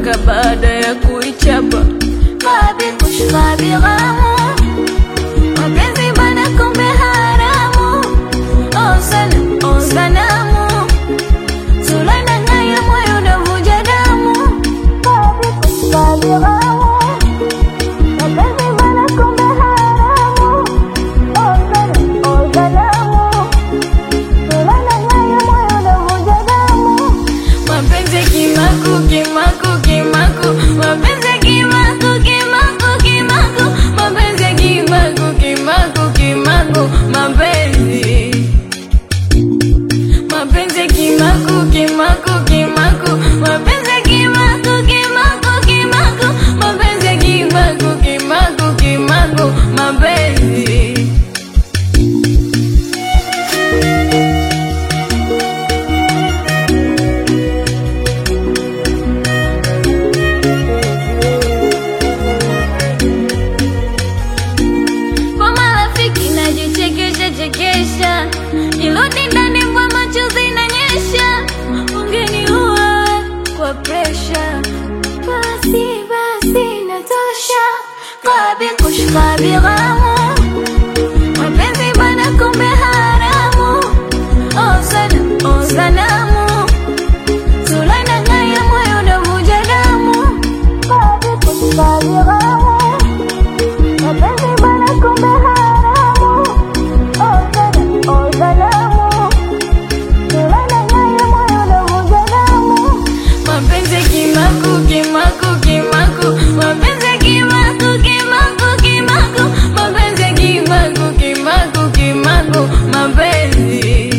paka baada ya kuichapa Kabi kushkabi ghamu Mapenzi bana kumbe haramu Oh sana, oh sanamu Sulana ngaya moyo unavuja damu Kabi kushkabi ghamu Mapenzi bana kumbe haramu Oh sana, oh sanamu Sulana ngaya moyo unavuja damu mapenzi kimaku kimaku kimaku mapenzi kimaku kimaku kimaku mapenzi kimaku kimaku kimaku mapenzi mapenzi kimaku kimaku kimaku mapenzi kimaku kimaku kimaku mapenzi kimaku kimaku kimaku mapenzi Kwa marafiki najichekesha chekesha, nirudi ndani mwa machozi inanyesha, ungeniua kwa presha. Basi basi natosha, kabi kushkabi ghamu, mapenzi bana kumbe haramu. Oh sana, oh sanamu, Sulana ngaya moyo unavuja damu, kabi kushkabi ghamu Mapenzi bana kumbe haramu Oh sana, oh sanamu Sulana ngaya moyo unavuja damu mapenzi kimaku kimaku kimaku mapenzi kimaku kimaku kimaku mapenzi kimaku kimaku kimaku mapenzi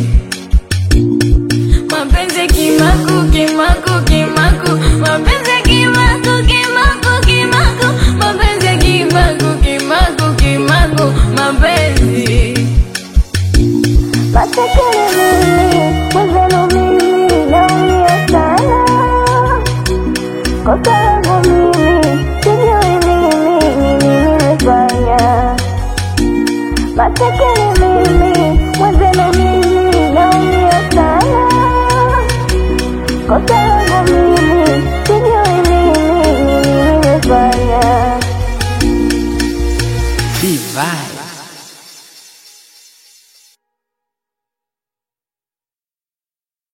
mapenzi kimaku kimaku kimaku mapenzi kimaku kimaku kimaku mapenzi kimaku kimaku kimaku mapenzi Masikini mimi, mwenzenu mimi naumia sana Kosa langu mimi, sijui mimi nini nimefanya Masikini